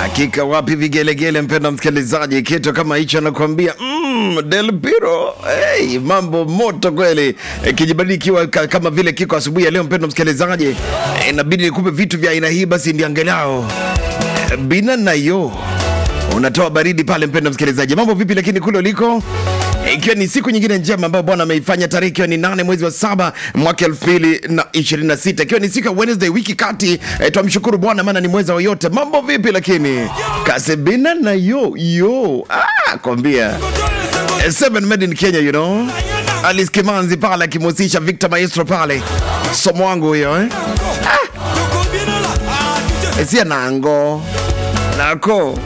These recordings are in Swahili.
Hakika wapi vigelegele, mpenda msikilizaji, kitu kama hicho anakuambia mm, Del Piro. Hey, mambo moto kweli e, kijibadili ikiwa ka, kama vile kiko asubuhi ya leo, mpenda msikilizaji, e, inabidi nikupe vitu vya aina hii, basi ndi angalau e, bina nayo unatoa baridi pale, mpenda msikilizaji. Mambo vipi lakini kule uliko ikiwa ni siku nyingine njema ambayo Bwana ameifanya, tarehe ikiwa ni nane mwezi wa saba mwaka elfu mbili na ishirini na sita ikiwa ni siku ya Wednesday wiki kati. E, twamshukuru Bwana maana ni mweza wa yote. Mambo vipi lakini kasebina na yo yo ah, kwambia e, seven made in Kenya you know Alice Kimanzi pale akimhusisha Victor Maestro pale, somo wangu huyo eh? ah, sia nango nako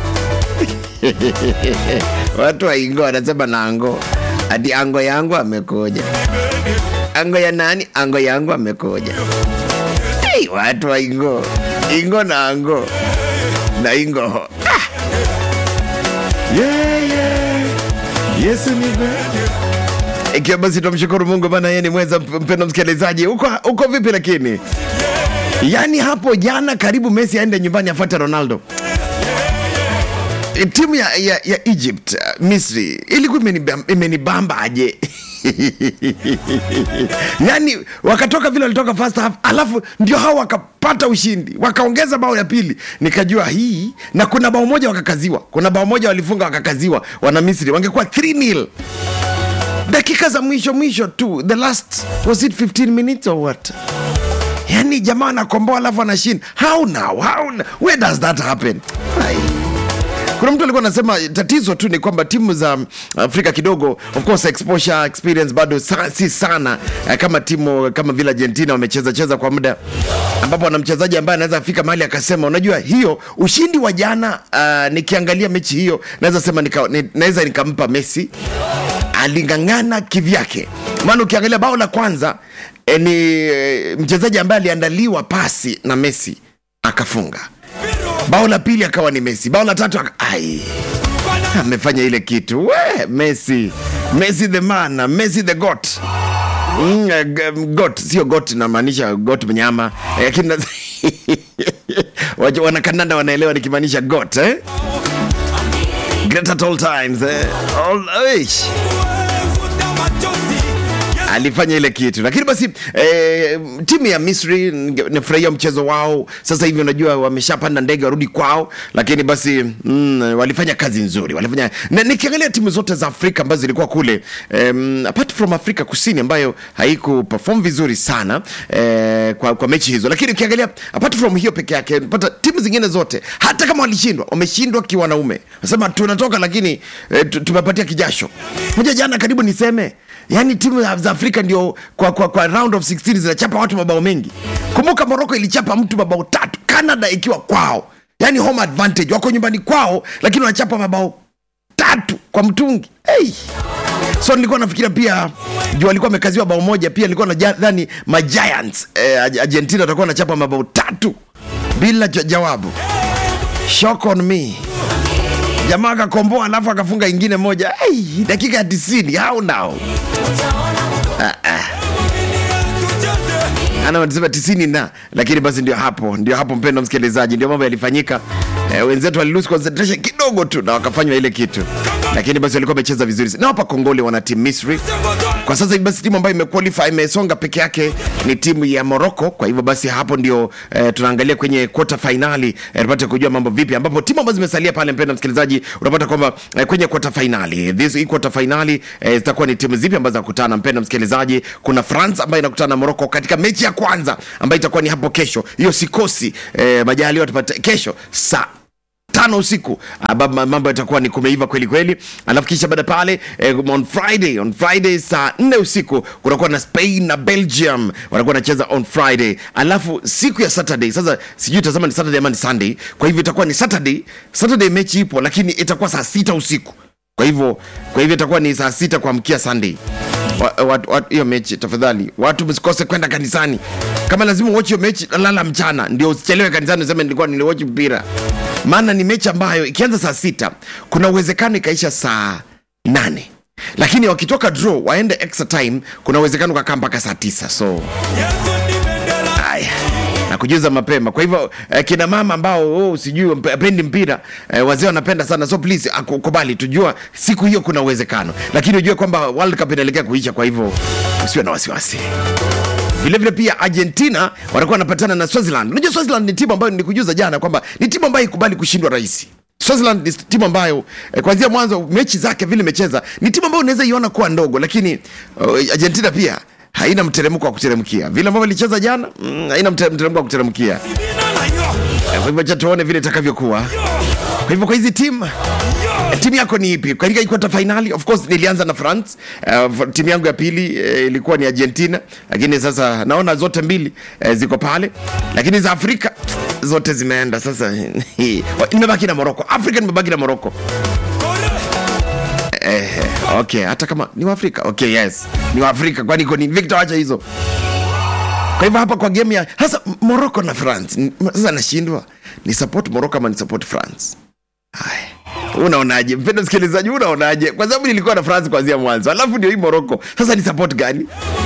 watu wa Ingo wanasema nango, ati ango yangu amekuja. Ango ya nani? Ango yangu amekuja. Hey, watu wa Ingo, Ingo na ango na Ingo ah. yeah, yeah. Yesu ni mwema. Ikiwa basi tumshukuru Mungu bana, yeye ni mweza. Mpendo msikilizaji, uko uko vipi? Lakini yani hapo jana karibu Messi aende nyumbani afuate Ronaldo timu ya, ya, ya Egypt uh, Misri ilikuwa imenibamba imenibamba aje yani wakatoka vile walitoka first half, alafu ndio hao wakapata ushindi wakaongeza bao ya pili, nikajua hii, na kuna bao moja wakakaziwa, kuna bao moja walifunga wakakaziwa, wana Misri wangekuwa 3-0 dakika za mwisho mwisho tu, the last was it 15 minutes or what? Yani jamaa anakomboa alafu anashinda. How now? How now? Where does that happen? Ai. Kuna mtu alikuwa anasema tatizo tu ni kwamba timu za Afrika kidogo, of course exposure experience bado sa, si sana eh, kama timu kama vile Argentina wamecheza cheza kwa muda, ambapo ana mchezaji ambaye anaweza fika mahali akasema, unajua hiyo ushindi wa jana, uh, nikiangalia mechi hiyo naweza sema nika, ni, naweza nikampa Messi aling'ang'ana kivyake, maana ukiangalia bao la kwanza eh, ni eh, mchezaji ambaye aliandaliwa pasi na Messi akafunga bao la pili akawa ni Messi, bao la tatu aka... ai amefanya ile kitu we Messi, Messi the man, Messi the goat Mm, eh, g- goat sio goat, namaanisha goat mnyama Eh, lakini na- Wacha- wanakanada wanaelewa nikimaanisha goat eh? Great at all times eh? all, eish alifanya ile kitu lakini basi eh, timu ya misri nge- nifurahia mchezo wao sasa hivi unajua wameshapanda ndege warudi kwao lakini basi mm, walifanya kazi nzuri walifanya na nikiangalia timu zote za afrika ambazo zilikuwa kule um, apart from afrika kusini ambayo haiku perform vizuri sana eh, kwa, kwa mechi hizo lakini ukiangalia apart from hiyo peke yake pata timu zingine zote hata kama walishindwa wameshindwa kiwanaume nasema tunatoka lakini eh, tu- tumepatia kijasho moja jana karibu niseme yaani timu za afrika ndio kwa, kwa, kwa round of 16 zinachapa watu mabao mengi kumbuka moroko ilichapa mtu mabao tatu canada ikiwa kwao yaani home advantage wako nyumbani kwao lakini wanachapa mabao tatu kwa mtungi hey. so nilikuwa nafikiria pia juu alikuwa amekaziwa bao moja pia nilikuwa nadhani magiants eh, argentina watakuwa wanachapa mabao tatu bila ja- jawabu shock on me jamaa akakomboa alafu akafunga ingine moja hey, dakika ya tisini how now ana wanasema tisini na lakini basi ndio hapo ndio hapo mpendo msikilizaji ndio mambo yalifanyika eh, wenzetu walilose concentration kidogo tu na wakafanywa ile kitu lakini basi walikuwa wamecheza vizuri na hapa kongole wana timu misri kwa sasa hivi basi timu ambayo imequalify imesonga peke yake ni timu ya morocco kwa hivyo basi hapo ndio eh, tunaangalia kwenye quarter finali eh, tupate kujua mambo vipi ambapo timu ambazo zimesalia pale mpendo msikilizaji unapata kwamba eh, kwenye quarter finali this hii quarter finali eh, zitakuwa ni timu zipi ambazo zinakutana mpendo msikilizaji kuna france ambayo inakutana na morocco katika mechi ya kwanza ambayo itakuwa ni hapo kesho hiyo sikosi eh, majaliwa tupate kesho saa tano usiku ambapo mambo yatakuwa ni kumeiva kweli kweli alafu kisha baada pale eh, on friday on friday saa nne usiku kutakuwa na spain na belgium watakuwa wanacheza on friday alafu siku ya saturday sasa sijui tazama ni saturday ama ni sunday kwa hivyo itakuwa ni saturday saturday mechi ipo lakini itakuwa saa sita usiku kwa hivyo kwa hivyo itakuwa ni saa sita kuamkia sunday Wa- wa- wa- hiyo mechi tafadhali watu msikose kwenda kanisani kama lazima uochi hiyo mechi lala mchana ndio usichelewe kanisani useme nilikuwa niliwochi mpira maana ni mechi ambayo ikianza saa sita kuna uwezekano ikaisha saa nane lakini wakitoka draw waende extra time kuna uwezekano ukakaa mpaka saa tisa so haya na kujuza mapema kwa hivyo eh, kina mama ambao oh, sijui mpe- apendi mpira eh, wazee wanapenda sana so please aku- kubali tujua siku hiyo kuna uwezekano lakini ujue kwamba world cup inaelekea kuisha kwa hivyo usiwe na wasiwasi vilevile pia argentina watakuwa wanapatana na swaziland unajua swaziland ni timu ambayo nilikujuza jana kwamba ni timu ambayo ikubali kushindwa rahisi swaziland ni timu ambayo eh, kuanzia mwanzo mechi zake vile imecheza ni timu ambayo unaweza iona kuwa ndogo lakini uh, argentina pia haina mteremko wa kuteremkia vile ambavyo ilicheza jana mm, haina mte- mteremko wa kuteremkia Eh, kwa hivyo cha tuone vile itakavyokuwa kwa hivyo kwa hizi timu timu yako ni ipi katika ikwata fainali of course nilianza na france uh, timu yangu ya pili uh, ilikuwa ni argentina lakini sasa naona zote mbili uh, ziko pale lakini za afrika zote zimeenda sasa nimebaki na moroko afrika nimebaki na moroko eh, okay hata kama ni waafrika okay yes ni waafrika kwani iko ni victor wacha hizo kwa hivyo hapa kwa game ya hasa moroko na france N- sasa nashindwa ni support moroko ama ni support france haya unaonaje mpendo msikilizaji unaonaje kwa sababu nilikuwa na france kuanzia mwanzo alafu ndio hii moroko sasa ni support gani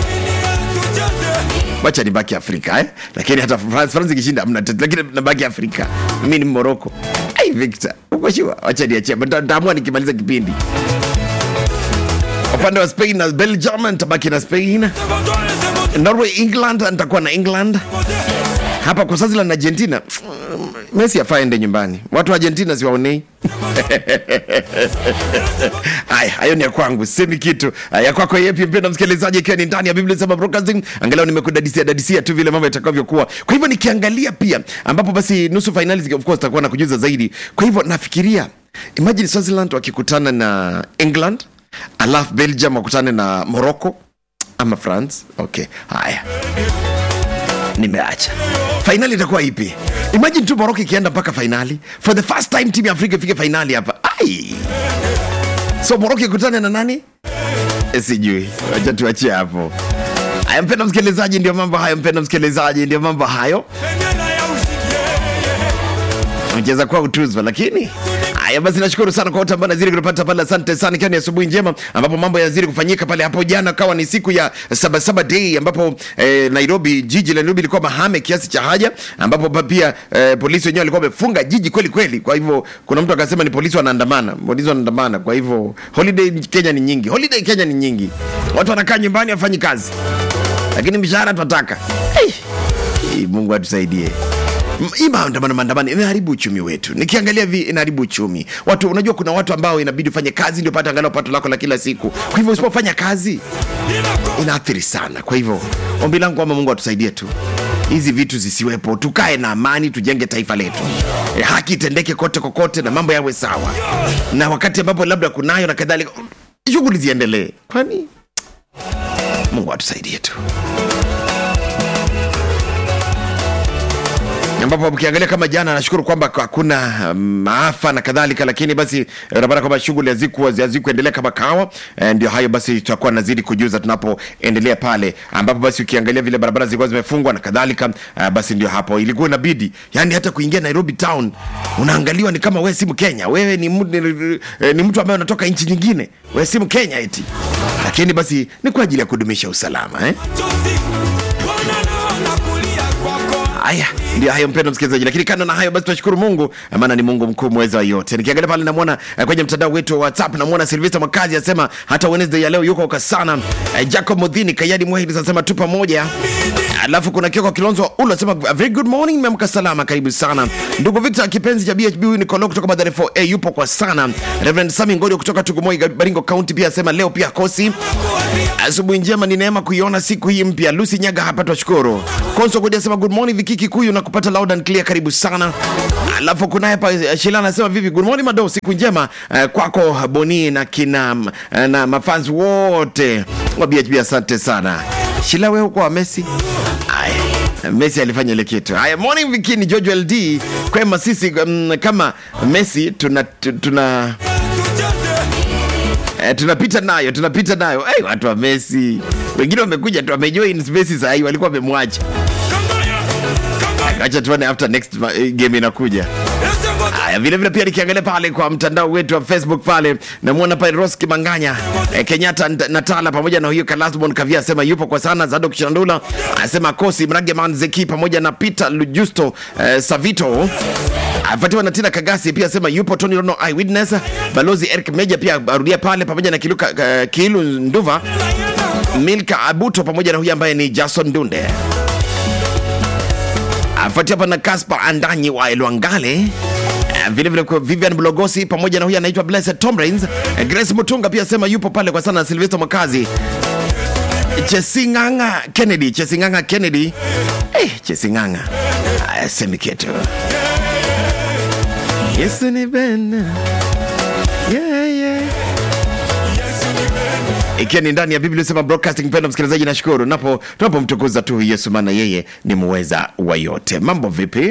wacha nibaki afrika eh? lakini hata france, france ikishinda amna tatizo, lakini nabaki afrika mi ni moroko ai victor uko shua wacha niachia Nita- nitaamua nikimaliza kipindi upande wa spain na belgium nitabaki na spain norway england nitakuwa na england hapa kwa swaziland na argentina messi afaende nyumbani watu wa argentina siwaonei haya hayo ni ya kwangu semi kitu ya kwako yepi mpenda msikilizaji ikiwa ni ndani ya biblia sema broadcasting angalau nimekudadisia dadisia tu vile mambo yatakavyokuwa kwa hivyo nikiangalia pia ambapo basi nusu finali of course takuwa na kujuza zaidi kwa hivyo nafikiria imagine swaziland wakikutana na england alafu belgium wakutane na morocco ama france okay haya nimeacha fainali itakuwa ipi imagine tu moroko ikienda mpaka fainali for the first time timu ya afrika ifike fainali hapa ai so moroko ikutane na nani Eh, sijui wacha tuachie hapo haya mpenda msikilizaji ndio mambo hayo mpenda msikilizaji ndio mambo hayo mcheza kwa utuzwa lakini haya basi nashukuru sana kwa wote ambao nazidi kutupata pale asante sana ikiwa ni asubuhi njema ambapo mambo yanazidi kufanyika pale hapo jana kawa ni siku ya sabasaba day ambapo eh, nairobi jiji la nairobi ilikuwa mahame kiasi cha haja ambapo pa- pia eh, polisi wenyewe walikuwa wamefunga jiji kweli kweli kwa hivyo kuna mtu akasema ni polisi wanaandamana polisi wanaandamana kwa hivyo holiday kenya ni nyingi holiday kenya ni nyingi watu wanakaa nyumbani wafanyi kazi lakini mishahara twataka hey. Hey, mungu atusaidie M- hii maandamano maandamano imeharibu uchumi wetu nikiangalia vi inaharibu uchumi watu unajua kuna watu ambao inabidi ufanye kazi ndio pata angalau pato lako la kila siku kwa hivyo usipofanya kazi inaathiri sana kwa hivyo ombi langu kwamba mungu atusaidie tu hizi vitu zisiwepo tukae na amani tujenge taifa letu e, haki itendeke kote kokote na mambo yawe sawa na wakati ambapo labda kunayo na kadhalika shughuli ziendelee kwani mungu atusaidie tu ambapo ukiangalia kama jana nashukuru kwamba hakuna um, maafa na kadhalika lakini basi eh, unapata kwamba shughuli hazikuwa hazikuendelea kama kawa eh, ndio hayo basi tutakuwa nazidi kujuza tunapoendelea pale ambapo basi ukiangalia vile barabara zilikuwa zimefungwa na kadhalika uh, basi ndio hapo ilikuwa inabidi yani hata kuingia nairobi town unaangaliwa ni kama wewe si mkenya wewe ni, mu- ni, eh, ni mtu ambaye unatoka nchi nyingine wewe si mkenya eti lakini basi ni kwa ajili ya kudumisha usalama eh? haya ndio hayo mpendo msikilizaji lakini kando na hayo basi tunashukuru mungu maana ni mungu mkuu mweza wa yote nikiangalia pale namwona eh, kwenye mtandao wetu wa whatsapp namwona silvesta makazi asema hata wednesday ya leo yuko kasana eh, jacob mudhini kayadi mwahidi anasema tu pamoja alafu kuna kioko kilonzo ulo asema very good morning meamka salama karibu sana ndugu victor kipenzi cha bhb huyu nikolo kutoka madhare 4a yupo kwa sana reverend sami ngodio kutoka tugumoi baringo county pia asema leo pia kosi asubuhi njema ni neema kuiona siku hii mpya lusi nyaga hapa twashukuru konso kudi asema good morning vikiki kuyu na kupata loud and clear karibu sana alafu kunaye hapa eh, shila anasema vipi good morning mado siku njema eh, kwako boni na kina eh, na mafans wote wa bhb asante sana shila wewe kwa messi Aya, messi alifanya ile kitu haya morning vikini george ld kwema sisi um, kama messi tuna, tu- tuna Eh, tunapita nayo tunapita nayo hey, watu wa Messi wengine wamekuja tu wamejoin Messi sahii walikuwa wamemwacha acha tuone after next ma- eh, game inakuja Haya, vile vile pia nikiangalia pale kwa mtandao wetu wa Facebook pale namwona pale Ros Kimanganya eh, Kenyatta Nt- Natala pamoja na huyo Kalasbon Kavia asema yupo kwa sana. Zadok Shandula anasema kosi Mrageman Zeki pamoja na Peter Lujusto eh, Savito afuatiwa na Tina Kagasi pia asema yupo. Tony Rono Eyewitness, balozi Eric Meja pia arudia pale pamoja na Kiluka, uh, Kilu Nduva Milka Abuto pamoja na huyu ambaye ni Jason Dunde afuatia hapa na Kaspa Andanyi wa Elwangale Eh, vile vile kwa Vivian Blogosi pamoja na huyu anaitwa Blessed Tomrains. Eh, Grace Mutunga pia sema yupo pale kwa sana. Sylvester Makazi, Chesinganga Kennedy, Chesinganga Kennedy, eh, Chesinganga Aya, semi kitu Yesu ni bena yeah, yeah ikiwa ni ndani ya biblia sema broadcasting mpendo msikilizaji nashukuru napo tunapomtukuza tu yesu maana yeye ni muweza wa yote mambo vipi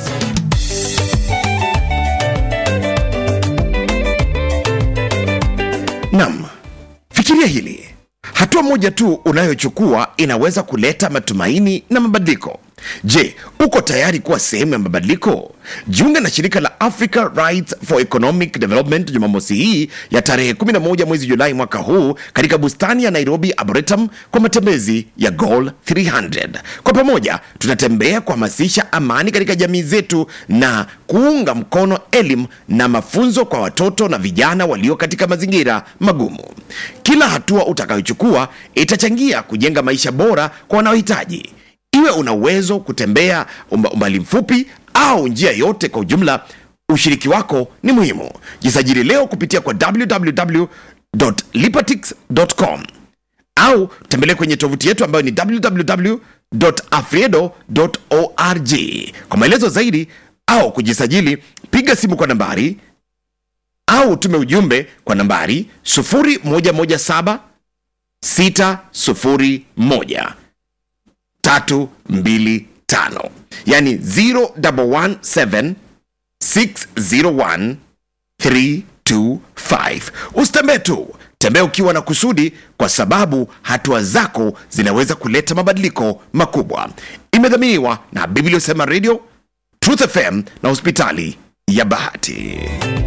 nam fikiria hili hatua moja tu unayochukua inaweza kuleta matumaini na mabadiliko je uko tayari kuwa sehemu ya mabadiliko jiunge na shirika la africa rights for economic development jumamosi hii ya tarehe 11 mwezi julai mwaka huu katika bustani ya nairobi arboretum kwa matembezi ya gol 300 kwa pamoja tunatembea kuhamasisha amani katika jamii zetu na kuunga mkono elimu na mafunzo kwa watoto na vijana walio katika mazingira magumu kila hatua utakayochukua itachangia kujenga maisha bora kwa wanaohitaji iwe una uwezo kutembea umba- umbali mfupi au njia yote kwa ujumla ushiriki wako ni muhimu jisajili leo kupitia kwa www.lipatix.com au tembelea kwenye tovuti yetu ambayo ni www.afriedo.org kwa maelezo zaidi au kujisajili piga simu kwa nambari au tume ujumbe kwa nambari 0117 601 tatu mbili tano yani 0117 601 325 usitembee tu tembea ukiwa na kusudi kwa sababu hatua zako zinaweza kuleta mabadiliko makubwa imedhaminiwa na biblia sema radio truth fm na hospitali ya bahati